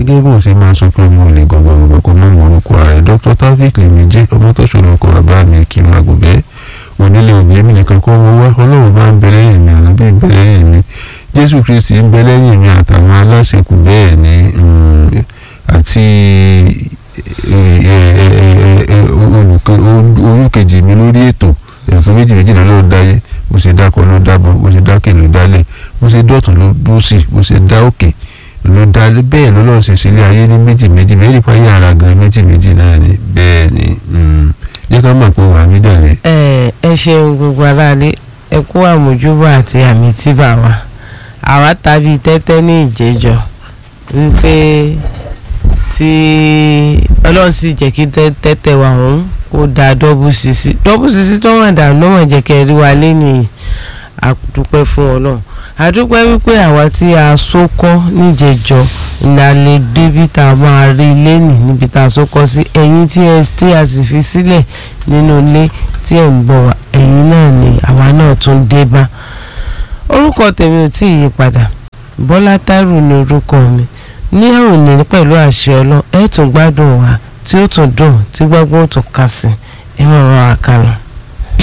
gẹ́gẹ́ bó ṣe máa sọ pé ọmọ olè gbọ̀ngbọ̀ngbọ̀ kò mọ̀ mọ́ orúkọ rẹ̀ dr taofik lèmi jẹ́ ọmọ tó ṣòro kọ bàbá mi kí n máa gùn bẹ́ẹ̀ onílé òbí mi nìkan kọ́ mo wá ọlọ́run bá ń bẹ lẹ́yìn mi àná bí ń bẹ lẹ́yìn mi jésù kristi ń bẹ lẹ́yìn mi àtàwọn aláṣekù bẹ́ẹ̀ ni àti olùkejì mi lórí ètò ẹ̀fọ́ méjì méjì náà ló ń dáyé bó ṣe dákọ̀ ló dábọ̀ bó ṣe dákè ló dálẹ̀ bó ṣe dọ̀tún ló dósì bó ṣe dá òkè ló dá bẹ́ẹ̀ ló lọ́ọ́ ṣe sílé ayé ní méjì méjì méjì pa yàrá gan méjì méjì náà ni bẹ́ẹ̀ ni jẹ́ ká mọ̀ pé wàá mí dàrẹ́. ẹ ẹ ṣeun gbogbo aráalé ẹ kú àmójúbà àti àmì tíbà wa àwa tàbí tẹ́tẹ́ ní ìjẹ́jọ́ wípé tí ọlọ́run sì jẹ́ kí tẹ́tẹ́ wa ọ̀hún kó da dọ́bù sísí dọ́bù sísí tó wọ̀n dà ló wọ̀n jẹ́ kẹ́ rí wa lẹ́yìn àdúpẹ́ fún ọlọ́run àdúpẹ́ wípé àwa tí a sókọ́ níjẹ̀jọ́ la lè débi tá a máa rí lẹ́nì níbi tá a sókọ́ sí ẹ̀yin tí ẹ tí a sì fi sílẹ̀ nínú ilé tí ẹ̀ ń bọ̀ wá ẹ̀yin náà ni àwa náà tún dé bá orúkọ tèmi ò tí ì yí padà bọ́lá táírù ni orúkọ mi ní òní pẹ̀lú àṣẹ ọlọ́ ẹ̀ tún gbádùn wa tí ó tún dùn tí gbogbo ó tún kà sí ẹ̀ máa rọra kà lọ.